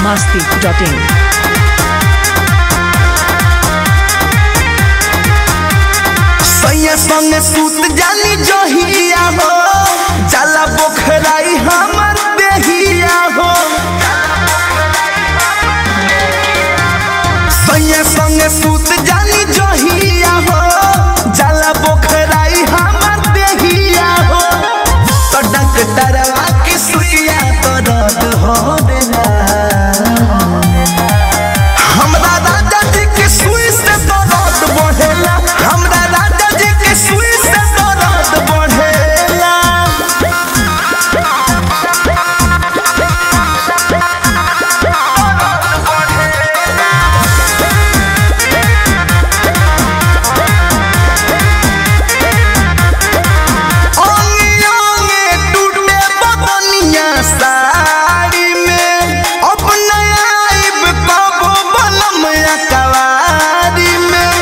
masti.in. सैया संग सूत जानी जहिया हो जाला बोखराई हमर देहिया हो सैया संग सूत जानी जहिया हो जाला बोखराई हमर देहिया हो तो डॉक्टरवा की सुइया तो रद हो देना हमरा राजा जी के सुई से दर्द बढ़ेला हमरा राजा जी के सुई से दर्द बढ़ेला ओंगे ओंगे टूटे बदनिया साड़ी में अब नया आइब कबो बलम अकवारी में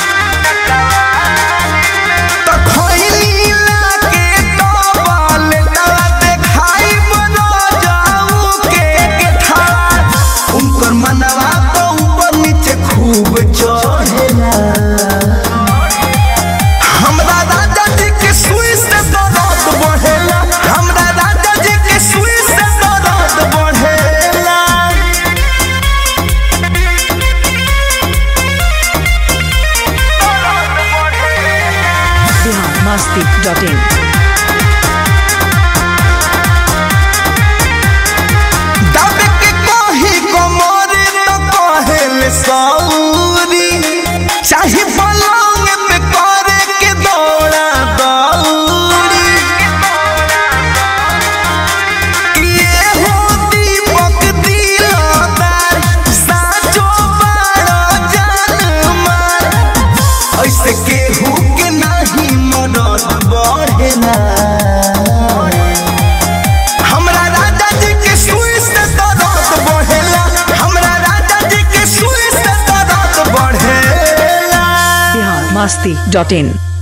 तो खैनी लाके डबल डला देखाई बनो जाऊ के के ठार उनकर मनवा तो ऊपर नीचे खूब चढ़ेला हमरा राजा जी के सुई से दर्द बढ़ेला हमरा राजा जी के सुई से दर्द बढ़ेला Bihar masti.in. दब के कही कमर तो कहेल सौरी चाहे पलंग पे करे के दौड़ा दौड़ी ये हो दीपक दिलदार साचो बड़ा जान मार ऐसे केहू के नहीं मदद बढ़ेला हमरा राजा जी के सुई से दर्द बढ़ेला हमरा राजा जी के सुई से दर्द बढ़ेला Bihar masti.in.